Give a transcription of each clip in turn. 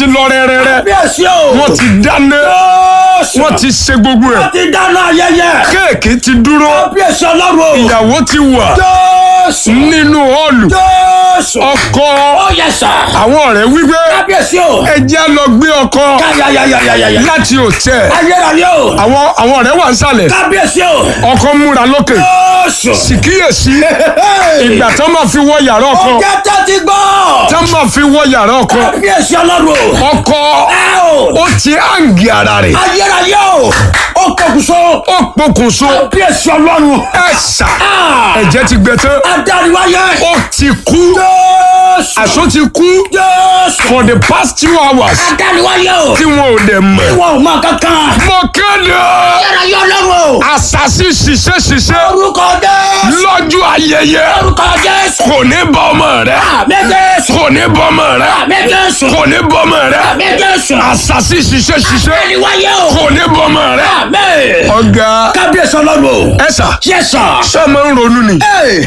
ti lọ rẹ́rẹ́rẹ́ kábíyèsí o. wọ́n ti dáná Jésù. wọ́n ti ṣe gbogbo ẹ̀ wọ́n ti dáná ayẹyẹ. kéèkì ti dúró kábíyèsí ọlọ́run o. ìyàwó ti wà Jésù. nínú họ́ọ̀lù Jésù. ọkọ ó yẹ sà. àwọn ọ̀rẹ́ wípé kábíyèsí o. ẹ jẹ́ á lọ gbé ọkọ káyàyàyàyàyà. láti òtẹ́ ayérayé o. àwọn àwọn ọ̀rẹ́ wà ń sàlẹ̀ kábíyèsí o. ọkọ múra lókè Jésù. sì kíyèsí ìgbà tán máa fi wọ yàrá ọkọ ọjọ́ tó ti gbọ́. tán máa fi wọ yàrá ọkọ kábíyèsí ọlọ́run o. ọkọ ẹ o. ó ti hàǹgì ara rẹ̀ ayérayé o. ó pokùnso. ó pokùnso kábíyèsí ọlọ́run. ẹ̀sà Ah. ẹ̀jẹ̀ ti gbẹ tán adániwáyé. ó ti kú Jésù. àṣọ ti kú Jésù. for the past two hours adániwáyé o. tí wọn ò dẹ̀ mọ̀ wọn ò mọ kankan. mo kéde ayérayé ọlọ́run o. àṣàṣì ṣiṣẹ́ ṣiṣẹ́ orúkọ Jésù. lọ́jọ́ ayẹyẹ orúkọ Jésù. kò ní bọ́ ọmọ rẹ àmì Jésù. kò ní bọ́ ọmọ rẹ àmì Jésù. kò ní bọ́ ọmọ rẹ àmì Jésù. àṣàṣì ṣiṣẹ́ ṣiṣẹ́ adániwáyé o. kò ní bọ́ ọmọ rẹ. àmì. ọ̀gá kábíyèsí ọlọ́run o. ẹ̀sà Yes, sir. ṣé máa ń ronú ni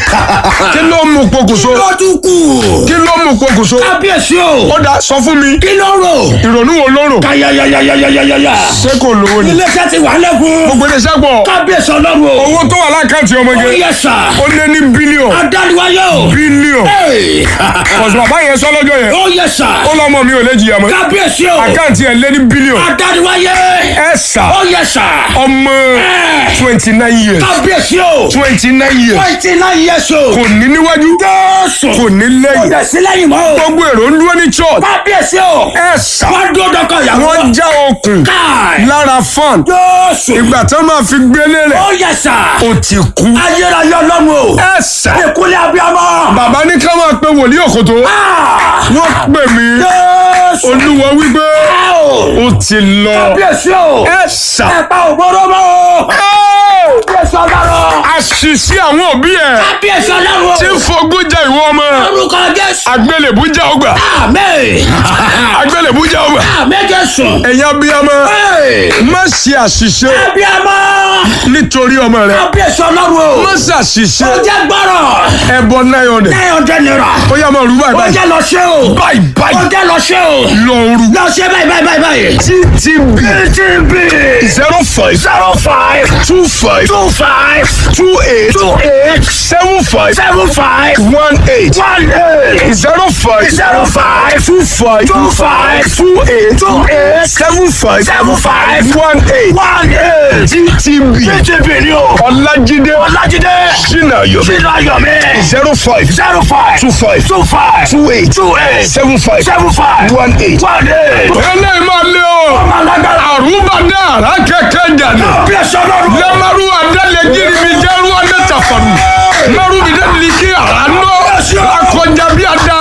kí ló mú pokùnso lọ́dún kù. kí ló mú pokùnso kábíyèsí o. ó dá sọ fún mi kí ló rò. ìrònú wo ló rò káyàyàyàyàyàyà. ṣé kò lówó ni iléeṣẹ́ ti wà lẹ́kùn. gbogbo iléeṣẹ́ pọ̀ kábíyèsí ọlọ́run o. owó tó wà lákàntì ọmọge Yes, sir. ó lé ní bílíọ̀n adániwáyé o. bílíọ̀n Hey. ọ̀sùn bàbá yẹn sọ lọ́jọ́ yẹn ó yẹ sà. ó lọ́mọ mi ò lè jìyà mọ́ kábíyèsí o. àkáǹtì ẹ̀ lé ní bílíọ̀n adániwáyé. ẹ̀sà ó yẹ sà. ọmọ twenty nine years kábíyèsí o. twenty nine years twenty nine years o. kò ní níwájú Jésù. kò ní kò lẹ́yìn dẹ̀ sí lẹ́yìn mọ́ o. gbogbo èrò ń dúró ní church kábíyèsí o. ẹ̀sà wọ́n dúró dọ́kọ̀ ìyàwó. wọ́n já okùn káì. lára fan Jésù. ìgbà tó máa fi gbélé rẹ̀ ó yẹ sà. ó ti kú ayérayé ọlọ́run o. ẹ̀sà ìkúlẹ̀ abiyamọ. bàbá ní ká máa pe wòlíì òkòtó Ah. wọ́n pè mí Jésù. olúwa wípé ẹ o. ó ti lọ kábíyèsí o. ẹ̀sà ẹ̀pà ògbóró mọ́ o. kábíyèsí ọlọ́run. àṣìṣe àwọn òbí ẹ̀ kábíyèsí ọlọ́run. tí ń fogún jẹ ìwọ ọmọ orúkọ Jésù. agbélébú jẹ ọgbà àmín. agbélébú jẹ ọgbà àmín Jésù. ẹ̀yin abiyamọ Hey. má ṣe àṣìṣe abiyamọ. nítorí ọmọ rẹ kábíyèsí ọlọ́run o. má ṣàṣìṣe ó jẹ́ gbọ́rọ̀. ẹbọ nine hundred nine hundred naira. ó yá máa rú báyìí ó báyìí jẹ́ lọ ṣe o. báyìí ó báyìí jẹ́ lọ ṣe o. lọ rú lọ ṣe báyìí báyìí báyìí báyìí. ttb TTB zero five zero five two five two five two eight two eight seven five seven five one eight one eight zero five zero five two five two five two eight two eight seven five seven five one eight one eight. ttb TTB ni o. ọlájídé Ọlájídé sinayo sínú ayọ̀mí zero five zero five two five two five two eight two eight seven five seven five one eight. one eight. eléyìí máa lé o ọmọ alágbára. àrùbádé àrà kẹkẹ jàdé bí ẹsẹ̀ ọlọ́run. lẹ́mọ̀rú adélẹ́gìrì mi jẹ́rú adé tàfàrù mẹ́rù mi dé lìkì àránú akọjá bí ada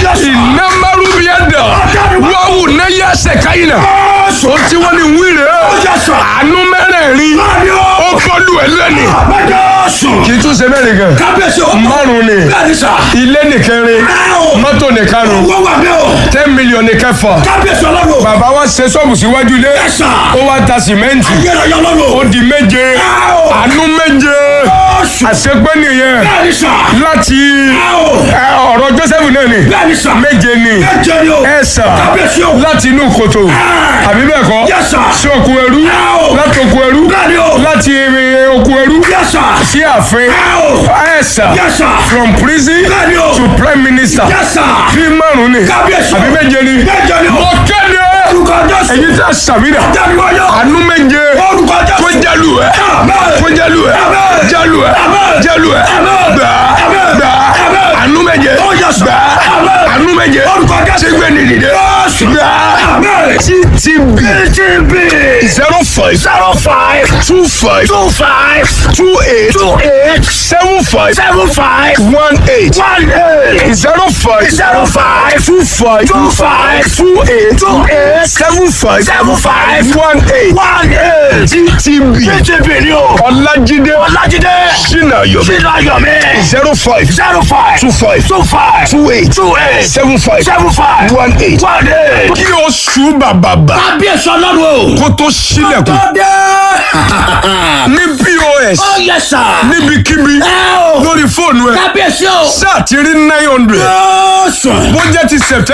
iná mẹ́rù bí ẹ̀dá wáwù ní yẹsẹ̀ káyìn náà ó tí wọ́n ní wíìrè àánú mẹ́rẹ̀ẹ̀rin ó kọlu ẹ̀ lẹ́ni kì í tún ṣe mẹ́rin gan kábíyèsí o. márùn ni bẹ́ẹ̀ni sà. ilé nìkẹrin mọ́tò nìkarùn owó wà bẹ́ẹ̀ o. ten million nìkẹfà kábíyèsí ọlọ́run. bàbá wa ṣe ṣọ́ọ̀bù síwájú ilé ẹ̀sà. ó wá ta sìmẹ́ǹtì ayérayé ó ọlọ́run. di méje àánú méje Jésù. àṣepẹ́ nìyẹn bẹ́ẹ̀ni sà. láti ẹ, ọ̀rọ̀ Joseph náà ni bẹ́ẹ̀ni sà. méje ni méje ni o. ẹ̀sà kábíyèsí o. láti inú kòtò àbí bẹ́ẹ̀ kọ́ Yes, sir. sí òkú ẹrú Ow. láti òkú ẹrú bẹ́ẹ̀ni o. láti eh, òkú ẹrú yẹ́sà. sí ààfin Ow. ẹ̀sà Yes, sir. from prison bẹ́ẹ̀ni o. to prime minister yẹ́sà. bí márùn ni kábíyèsí o. àbí méje ni méje ni o. mo kéde orúkọ Jésù. èyí tẹ sàmìnà dániwáyé. àánú méje orúkọ Jésù. kó jálù ẹ Amen. kó jálù ẹ Amen. jálù ẹ Amen. jálù ẹ Amen. gbà Amen. gbà Amen. àánú méje Oh, yes, sir. gbà Amen. àánú méje Orúkọ Jésù. ṣé gbé nìdí dé Jésù. gbà Amen. ttb TTB zero five zero five two five two five two eight two eight seven five seven five one eight one eight zero five zero five two five two five two eight two eight seven five seven five one eight one eight. ttb TTB ni o. ọlájídé Ọlájídé sinayo sínú ayọ̀mí zero five zero five two five two five two eight two eight seven five seven five one eight. one eight. kí o ṣú bàbàbà kábíyèsí ọlọ́run o. kó tó ṣílẹ̀kùn tó dé. ní pos ó yẹ sà. níbikíbi ẹ o. lórí fóònù ẹ kábíyèsí o. sáà ti rí nine hundred yóò sùn. bó jẹ́ ti september.